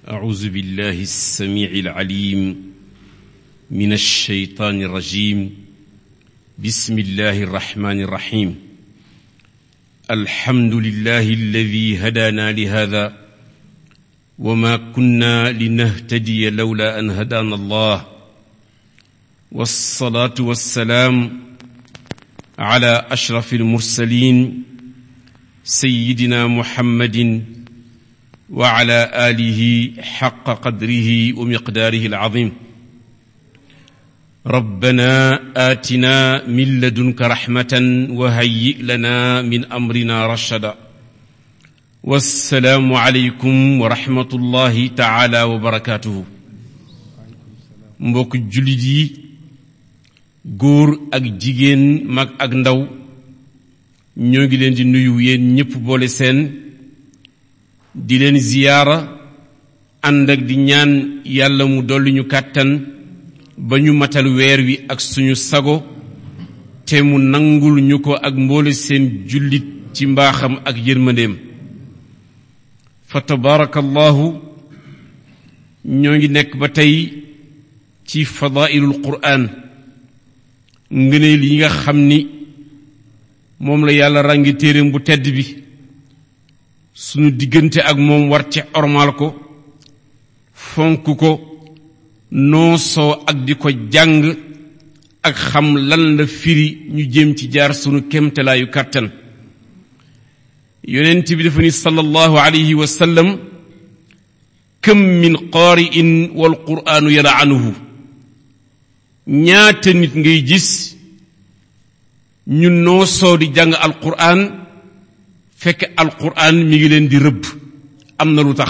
أعوذ بالله السميع العليم من الشيطان الرجيم بسم الله الرحمن الرحيم الحمد لله الذي هدانا لهذا وما كنا لنهتدي لولا أن هدانا الله والصلاة والسلام على أشرف المرسلين سيدنا محمد وعلى آله حق قدره ومقداره العظيم ربنا آتنا من لدنك رحمة وهيئ لنا من أمرنا رشدا والسلام عليكم ورحمة الله تعالى وبركاته mbokk jullit yi góor ak jigéen mag ak ndaw ñoo ngi leen di nuyu yéen ñépp boole seen di leen ziyaara ànd ak di ñaan yàlla mu dolli ñu kàttan ba ñu matal weer wi ak suñu sago te mu nangul ñu ko ak mboole seen jullit ci mbaaxam ak yërmandeem fa tabaarakallahu ñoo ngi nekk ba tey ci fadailul quraan ngëneel yi nga xam ni moom la yàlla ràngi téeréem bu tedd bi sunu diggante ak moom war ci ormal ko fonk ko noosoo ak di ko jàng ak xam lan la firi ñu jëm ci jaar sunu kemtalaayu kàttan yonent bi dafa ni sallallahu alayhi wa sallam kam min qaari'in wal qur'aanu yal'anuhu ñaata nit ngay gis ñu noosoo di jàng alqur'an fekk alqur'an mi ngi leen di rëbb am na lu tax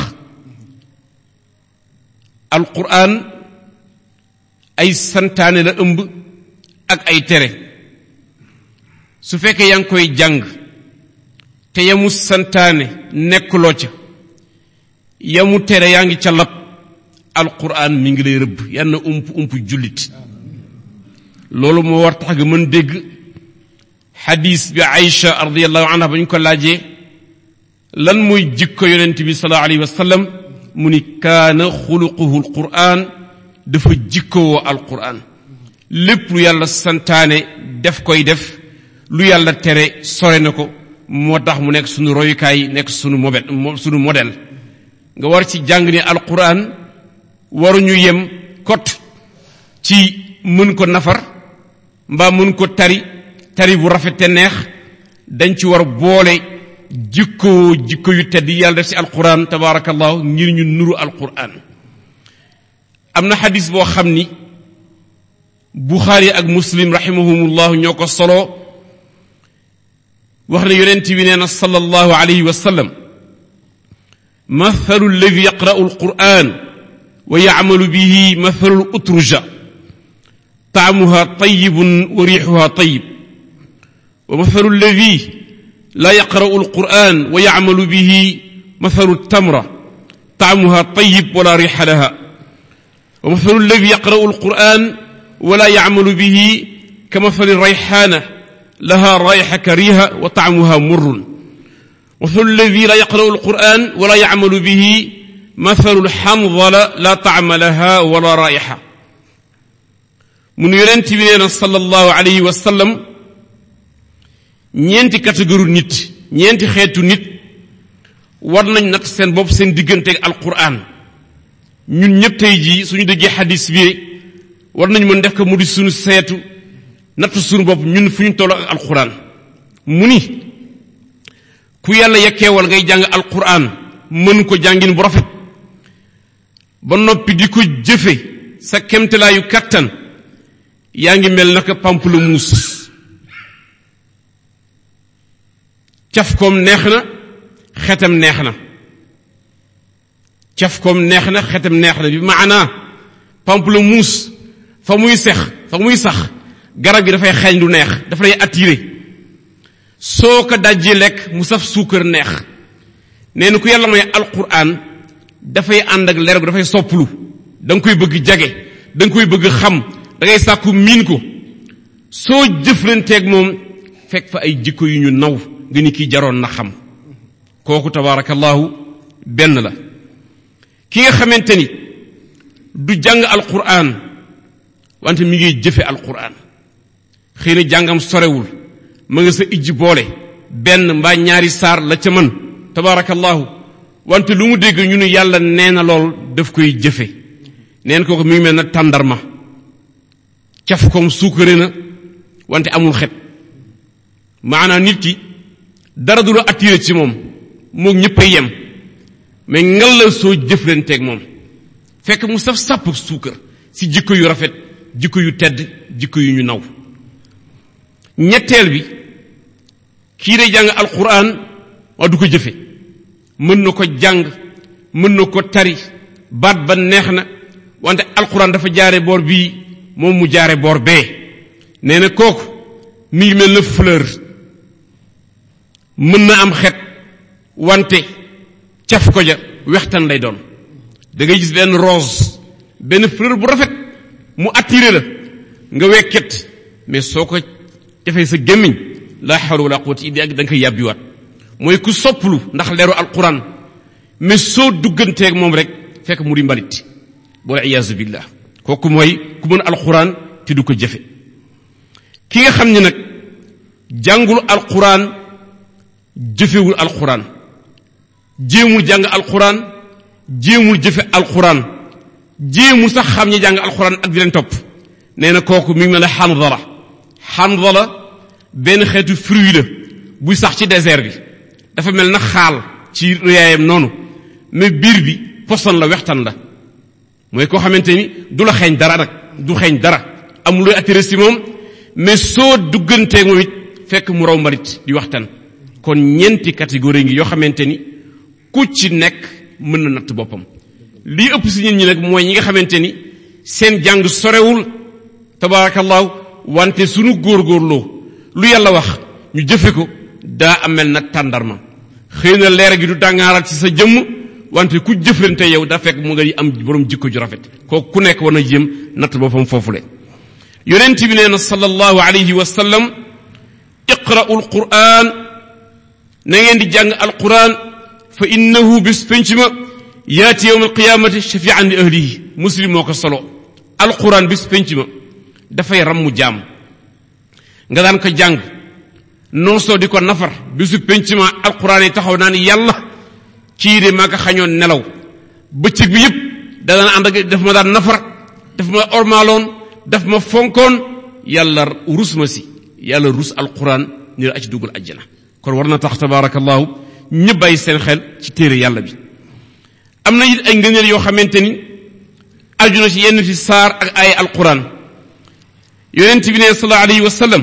alqur'an ay santaane la ëmb ak ay tere su fekkee yaa ngi koy jàng te yamu santaane nekkuloo ca yamu tere yaa ngi ca lab alqur'an mi ngi lay rëbb yal na ump ump jullit loolu moo war tax nga mën dégg xadis bi Aïcha radiallahu anha ba ñu ko laajee lan mooy jikko yonent bi sallallahu alayhi wa sallam mu ni kaana xuluquhu alquran dafa jikkowoo alquran lépp lu yàlla santaane def koy def lu yàlla tere sore na ko moo tax mu nekk sunu royukaay nekk sunu mobet sunu modèle nga war ci jàng ni alquran waruñu yem kot ci mën ko nafar mbaa mën ko tari tari bu rafet te neex dañ ci war boole jikko jikko yu tedd yàlla def ci alquran tabaarakallahu ngir ñu nuru alquran am na xadis boo xam ni buxaari ak muslim rahimahumullahu ñoo ko solo wax ne yonent bi nee na sallallahu alayhi wa sallam mathalu alladi yaqra'u alquran wa yacmalu bihi mathalu utruja taamuha tayibun wa riixuha tayib ومثل الذي لا يقرأ القرآن ويعمل به مثل التمرة طعمها طيب ولا ريح لها ومثل الذي يقرأ القرآن ولا يعمل به كمثل الريحانة لها رائحة كريهة وطعمها مر مثل الذي لا يقرأ القرآن ولا يعمل به مثل الحنظلة لا طعم لها ولا رائحة من يرنتي بنا صلى الله عليه وسلم ñeenti catégorie nit ñeenti xeetu nit war nañ natt seen bopp seen diggante ak alquran ñun ñëpp tey jii suñu déggee xadis bi war nañ mën def ko mu di suñu seetu natt suñu bopp ñun fu ñu toll ak alquran mu ni ku yàlla yekkeewal ngay jàng alquran mën ko jàngin bu rafet ba noppi di ko jëfe sa kemtalaayu kàttan yaa ngi mel naka pamplemousse caf koom neex na xetam neex na caf koom neex na xetam neex na bi maanaa pamplemousse fa muy sex fa muy sax garab gi dafay xeeñ lu neex dafa lay attiré soo ko dajjee lekk mu saf suukar neex nee na ku yàlla may alquran dafay ànd ak leer gu dafay sopplu da nga koy bëgg jage da nga koy bëgg xam da ngay sàkku miin ko soo jëflanteeg moom fekk fa ay jikko yu ñu naw nga ni kii jaroon na xam kooku tabaarakallahu benn la ki nga xamante ni du jàng alquran wante mi ngi jëfe alquran xëy na jàngam sorewul ma nga sa ijji boole benn mbaa ñaari saar la ca mën tabaarakallahu wante lu mu dégg ñu ne yàlla nee na lool daf koy jëfe neen kooku mi ngi mel na tàndarma caf koom suukare na wante amul xet maanaam nit ki dara du la attiré ci moom moo ñëpp a yem mais ngal la soo jëflanteeg moom fekk mu saf sàpp suukar si jikko yu rafet jikko yu tedd jikko yu ñu naw ñetteel bi kii day jàng alquran waa du ko jëfe mën na ko jàng mën na ko tari baat ba neex na wante alquran dafa jaare boor bii moom mu jaare boor bee nee na kooku mi ngi mel na fleur mën na am xet wante caf ko ja wextan lay doon da ngay gis benn rose benn fleur bu rafet mu attiré la nga wekket mais soo ko defee sa gémmiñ la hawla wala quwwata illa billah da nga koy yàbbiwaat mooy ku sopplu ndax leeru alquran mais soo dugganteeg moom rek fekk mu di mbalit wala iyaazu billah kooku mooy ku mën alquran te du ko jëfe ki nga xam ne nag jàngul alquran jëfewul alquran jéemul jàng alquran jéemul jëfe alquran jéemul sax xam ñi jàng alquran ak di leen topp nee na kooku mi ngi mel ne xandala xandala benn xeetu fruit la buy sax ci désert bi dafa mel na xaal ci réyaayam noonu mais biir bi poson la wextan la mooy koo xamante ni du la xeeñ dara nag du xeeñ dara amul looy attiré si moom mais soo dugganteeg moom it fekk mu raw mbalit di waxtaan kon ñeenti catégorie ngi yoo xamante ni ku ci nekk mën na natt boppam lii ëpp si nit ñi nag mooy ñi nga xamante ni seen jàng sorewul tabaarakallaahu wante sunu góorgóorloo lu yàlla wax ñu jëfe ko daa amel na tàndarma xëy na leer gi du dàngaaral ci sa jëmm wante ku jëflante yow daa fekk mu nga am borom jikko ju rafet kooku ku nekk war na jéem natt boppam foofule yonent bi nee na sallallahu alayhi wa sallam iqra'u alquran na ngeen di jàng alquran fa innahu bis penc ma yaati yowm alqiyamati shafian li ahlihi muslim moo ko solo alquran bis penc ma dafay rammu jaam nga daan ko jàng non soo di ko nafar bisu penc ma alquran yi taxaw naan yàlla kii de maa ko xañoon nelaw bëccëg bi yëpp da daan ànd ak daf ma daan nafar daf ma ormaaloon daf ma fonkoon yàlla rus ma si yàlla rus alquran ni la aci dugal ajjana kon war na tax tabarakallahu ñëpp bàyyi seen xel ci téere yàlla bi am na it ay ngëneel yoo xamante ni aju na ci yenn ci saar ak ay alquran yonent bi ne sallallahu alayhi wa sallam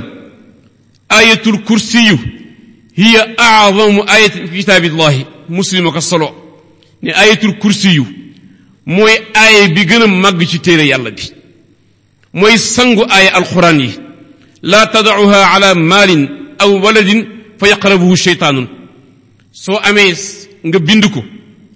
ayatul kursiyu hiya a'zamu ayatin fi kitaabillahi muslim ko solo ne ayatul kursiyu mooy aaya bi gën a màgg ci téere yàlla bi mooy sangu aaya alquran yi laa tadacuha ala maalin aw waladin fa yaqrabuhu sheytaanun soo amee nga bind ko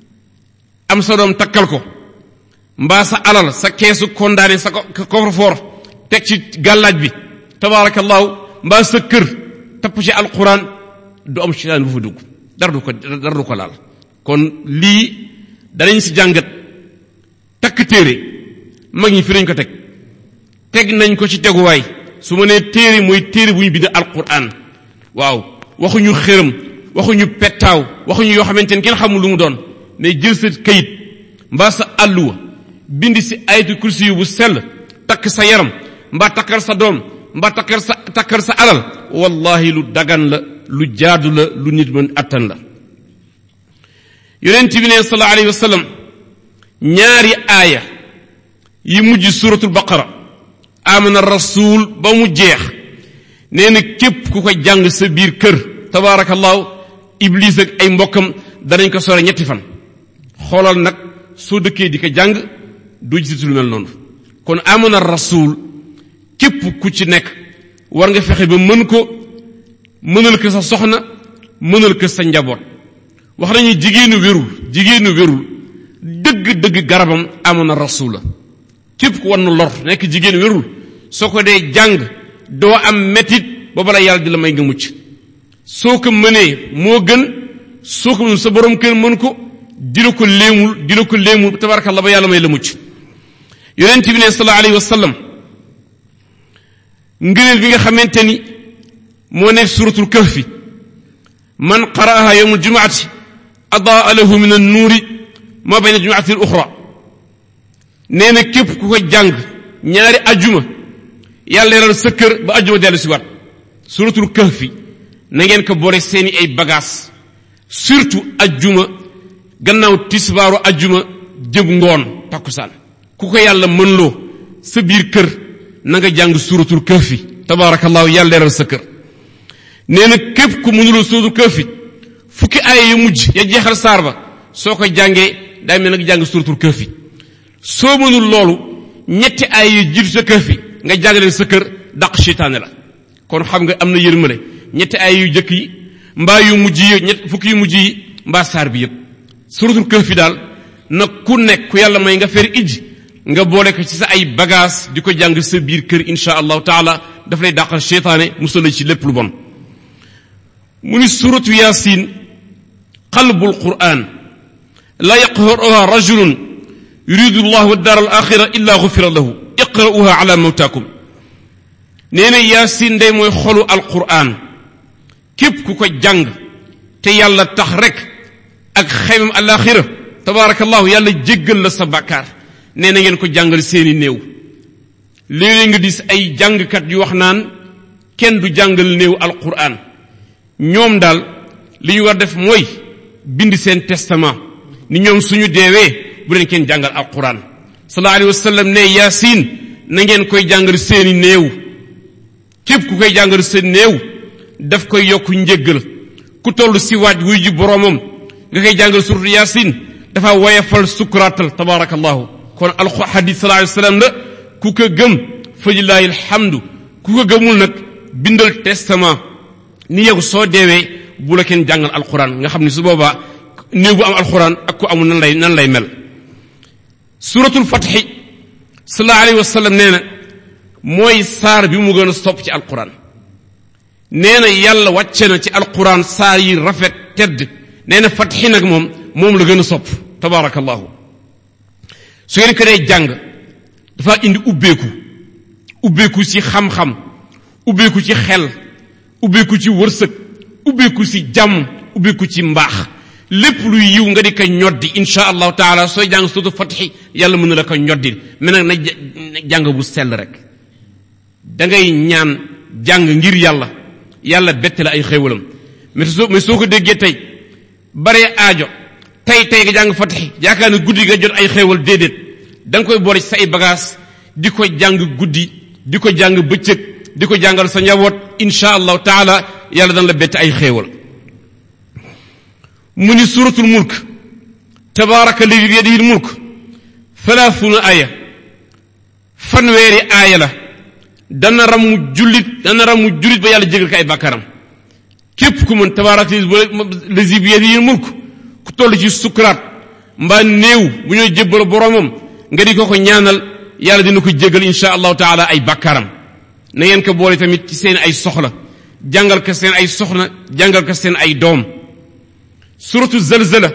am sa doom takkal ko mbaa sa alal sa keesu kondaane sa coffre-fort teg ci gàllaaj bi tabarakallahu mbaa sa kër tapp ci alquran du am sheytaan bu fa dugg dara du ko dara du ko laal kon lii danañ si jàngat takk téere mag ñi fi nañ ko teg teg nañ ko ci teguwaay su ma nee téere mooy téere bu ñu bind alquran waaw waxuñu xërëm waxuñu pettaaw waxuñu yoo xamante ne kenn xamul lu mu doon mais jël sa kayit mbaa sa àlluwa bind si ayatu kursi yu bu sell takk sa yaram mbaa takkal sa doom mbaa takkal sa takkal sa alal wallahi lu dagan la lu jaadu la lu nit mën attan la yonent bi ne sallallahu alayhi wa sallam ñaari aaya yi mujj suratul baqara amana rasul ba mu jeex nee na képp ku ko jàng sa biir kër tabaarakallahu iblis ak ay mbokkam danañ ko sore ñetti fan xoolal nag soo dëkkee di ko jàng doo gisati lu mel noonu kon amana rasul képp ku ci nekk war nga fexe ba mën ko mënal ko sa soxna mënal ko sa njaboot wax nañu jigéenu wérul jigéenu wérul dëgg-dëgg garabam amana rasul la képp ku war na lor nekk jigéen wérul soo ko dee jàng doo am metit ba bala yàlla di la may nga mucc soo ko mënee moo gën soo ko mën sa borom kër mën ko di la ko léemul di la ko léemul tabarakallah ba yàlla may la mucc yonent bi ne sallallahu alayhi wa sallam ngëneel bi nga xamante ni moo nekk suratul kahfi man qara'aha yawm aljumaati adaa lahu min annuuri ma bayna jumaati al uxra nee na képp ku ko jàng ñaari ajuma yàlla leeral sa kër ba ajuma dellu si waat suratul kahfi na ngeen ko boole seeni ay bagages surtout ajjuma gannaaw tisbaaru ajjuma jëm ngoon takkusaan ku ko yàlla mën loo sa biir kër na nga jàng suratul kahfi tabaarakallaahu yàlla leeral sa kër nee na képp ku mënuloo suratul kahfi fukki aaya yu mujj ya jeexal saar ba soo ko jàngee day mel nag jàng suratul kahfi soo mënul loolu ñetti aaya yu jiitu sa kahfi nga jàng leen sa kër dàq seytaane la kon xam nga am na yërmale ñetti ay yu jëkk yi mbaa yu mujj yi ñett fukki yu mujj yi mbaa saar bi yëpp suratul kahfi daal na ku nekk ku yàlla may nga fer ij nga boole ko ci sa ay bagage di ko jàng sa biir kër insha allahu taala daf lay dàqal seytaane musal la ci lépp lu bon mu ni suratu yasin qalbul quran la yaqra'uha rajulun yuridu llahu dar al axira illa gufira lahu iqra'uha ala mawtakum nee na yaasin day mooy xolu alquran képp ku ko jàng te yàlla tax rek ak xaymam alaxira tabaarakallahu yàlla jéggal la sa bàkkaar nee na ngeen ko jàngal seeni néew léeg-léeg nga dis ay jàngkat yu wax naan kenn du jàngal néew alquran ñoom daal li ñu war def mooy bind seen testament ni ñoom suñu deewee bu leen kenn jàngal alquran sallallahu alayhi wa sallam ne yaasin na ngeen koy jàngal seeni néew képp ku koy jàngal sa néew daf koy yokk njéggal ku toll si waaj wuy ji boroomam nga koy jàngal suratu yaasin dafa woyefal sukuraatal tabaarakallahu kon alxu xadis sallallahu alayhi wasallam la ku ko gëm fa lillahi alhamdu ku ko gëmul nag bindal testament ni yow soo deewee bu la kenn jàngal alquran nga xam ne su boobaa néew bu am alquran ak ku amul nan lay nan lay mel suratul fatxi sallallahu alayhi wasallam nee na mooy saar bi mu gën a sopp ci alquran nee na yàlla wàcce na ci alquran saar yi rafet tedd nee na fatxi nag moom moom la gën a sopp tabaarakallahu su ngeen ko dee jàng dafa indi ubbeeku ubbeeku ci xam-xam ubbeeku ci xel ubbeeku ci wërsëg ubbeeku ci jàmm ubbeeku ci mbaax lépp luy yiw nga di ko ñoddi insha allahu taala sooy jàng surtout fatxi yàlla mën na la ko ñoddi mais nag na jàng bu sell rek da ngay ñaan jàng ngir yàlla yàlla bette la ay xéewalam mais soo mais soo ko déggee tey baree aajo tey tey nga jàng fatixi yaakaar ne guddi nga jot ay xéewal déedéet da nga koy boole ci sa ay bagage di ko jàng guddi di ko jàng bëccëg di ko jàngal sa njaboot insha allahu taala yàlla dana la bette ay xéewal mu ni suratul mulk tabaraka ladi bi yadihi mulk thalathuna aya fanweeri aaya la dana ramu jullit dana ramu jullit ba yàlla jégal ko ay bàkkaram képp ku mën tabarak lazi bi yadihi mulk ku toll ci sukuraat mbaa néew bu ñoo jébbal boromam nga di ko ko ñaanal yàlla dina ko jégal insha allahu taala ay bàkkaram na ngeen ko boole tamit ci seen ay soxla jàngal ko seen ay soxna jàngal ko seen ay doom suratu zalzala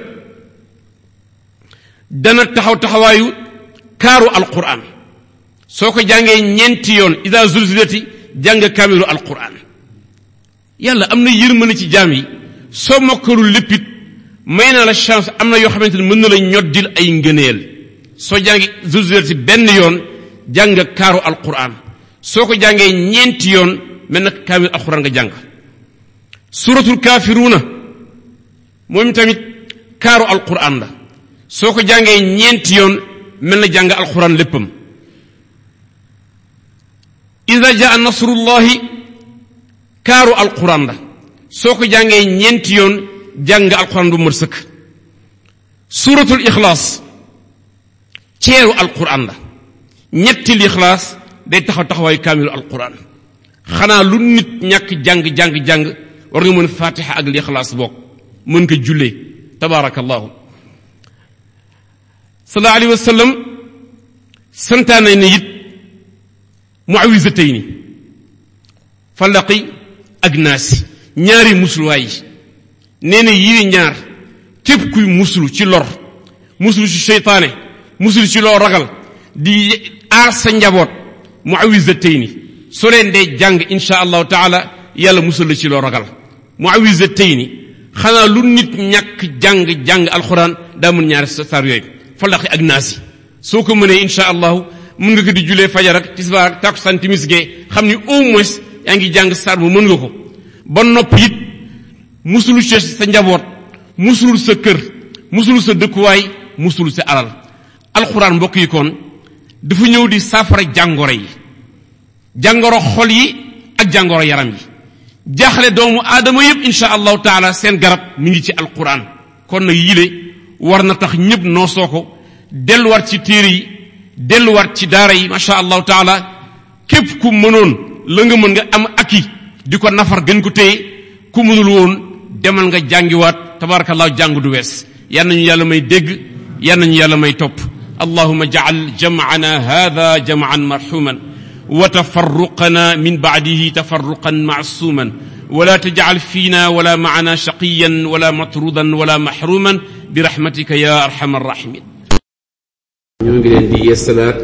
dana taxaw taxawaayu kaaru alquran soo ko jàngee ñeenti yoon ida zulzilati jàng kaamilu alquran yàlla am na yërmande ci jaam yi soo mokkalul léppit may na la chance am na yoo xamante ne mën na la ñoddil ay ngëneel soo jàngi zulzilati benn yoon jàng kaaru alquran soo ko jàngee ñeenti yoon mel na kaamilu alquran nga jàng suratul kaafiruuna moom tamit kaaru alquran la soo ko jàngee ñeenti yoon mel na jàng alquran léppam ida jaa nasrullahi kaaru alquran la soo ko jàngee ñeenti yoon jàng alquran bu mër sëkk suratul ixlaas ceeru alquran la ñetti lixlaas day taxaw taxawaayu kaamilu alquran xanaa lu nit ñàkk jàng jàng jàng war nga mën fatiha ak lixlaas bokk mën ko jullee tabaarakallahu sallallahu alayhi wa sallam santaane ne it muawisatayni falaqi ak naasi ñaari musluwaay yi nee na yii ñaar képp kuy muslu ci lor muslu ci seytaane muslu ci loo ragal di aar sa njaboot muawizatayni soo leen dee jàng insha allahu taala yàlla musul la ci loo ragal muawizatayni xanaa lu nit ñàkk jàng jàng alxuraan daa mën ñaari saar yooyu falaqi ak naasi soo ko mënee insha allahu mën nga ko di julee fajar ak tisbaar ak takkusaan timis gee xam ni au moins yaa ngi jàng saar bu mën nga ko ba nopp it musul ci sa njaboot musul sa kër musul sa dëkkuwaay musul sa alal alxuraan mbokk yi kon dafa ñëw di saafara jàngoro yi jàngoro xol yi ak jàngoro yaram yi jaaxle doomu aadama yépp insha allahu taala seen garab mi ngi ci alquran kon nag yile war na tax ñépp noosoo ko delluwaat ci téere yi delluwaat ci daara yi masha allahu taala képp ku mënoon la nga mën nga am aki di ko nafar gën ko téye ku mënul woon demal nga jàngiwaat tabarakallahu jàng du wees yal nañu yàlla may dégg yal nañu yàlla may topp allahuma jacal jamcana hada jamcan marxuman وتفرقنا من بعده تفرقا معصوما ولا تجعل فينا ولا معنا شقيا ولا مطرودا ولا محروما برحمتك يا ارحم الراحمين ñoo ngi leen di yeesalaat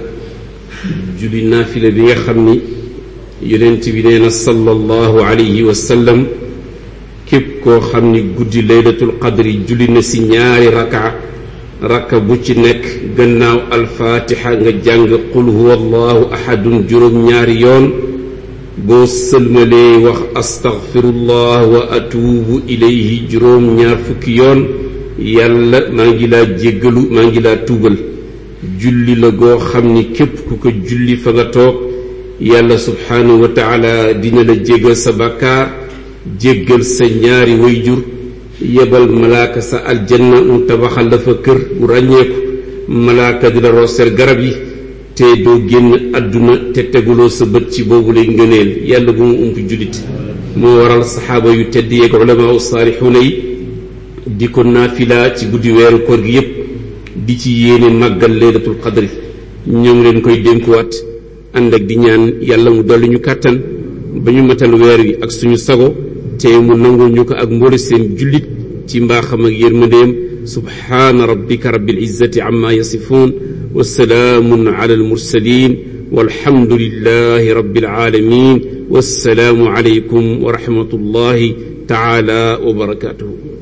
julli naafila bi nga xam ni yonent bi nee na sallallahu alayhi wa sallam képp koo xam ni guddi laylatul qadri julli na si ñaari raka rakka bu ci nekk gannaaw alfaatixa nga jàng qul huwa allahu ahadun juróom ñaari yoon boo sëlmalee wax astaghfirullah wa atuubu ilayhi juróom ñaar fukki yoon yàlla maa ngi laa jéggalu maa ngi laa tuubal julli la goo xam ni képp ku ko julli fa nga toog yàlla subhaanahu wa taala dina la jéggal sa bàkkaar jéggal sa ñaari wayjur yebal malaaka sa aljanna mu tabaxal la fa kër bu ràññeeku malaaka di la rooseel garab yi te doo génn àdduna te teguloo sa bët ci boobu lay ngëneel yàlla bu mu ump jullit moo waral saxaaba yu tedd yeeg ulamaa u saalixuuna yi di ko naafila ci guddi weeru koor gi yépp di ci yéene màggal laylatul qadri ñoo ngi leen koy dénkuwaat ànd ak di ñaan yàlla mu dolli ñu kàttan ba ñu matal weer wi ak suñu sago te mu nangul ñu ko ak mboole seen jullit ci mbaaxam ak yërmandeem subhaana rabbika rabbil izzati amma yasifuun wa salaamun ala almursalin walhamdulillahi rabbil alamin wassalaamu alaykum wa rahmatullahi taala wa barakatuhu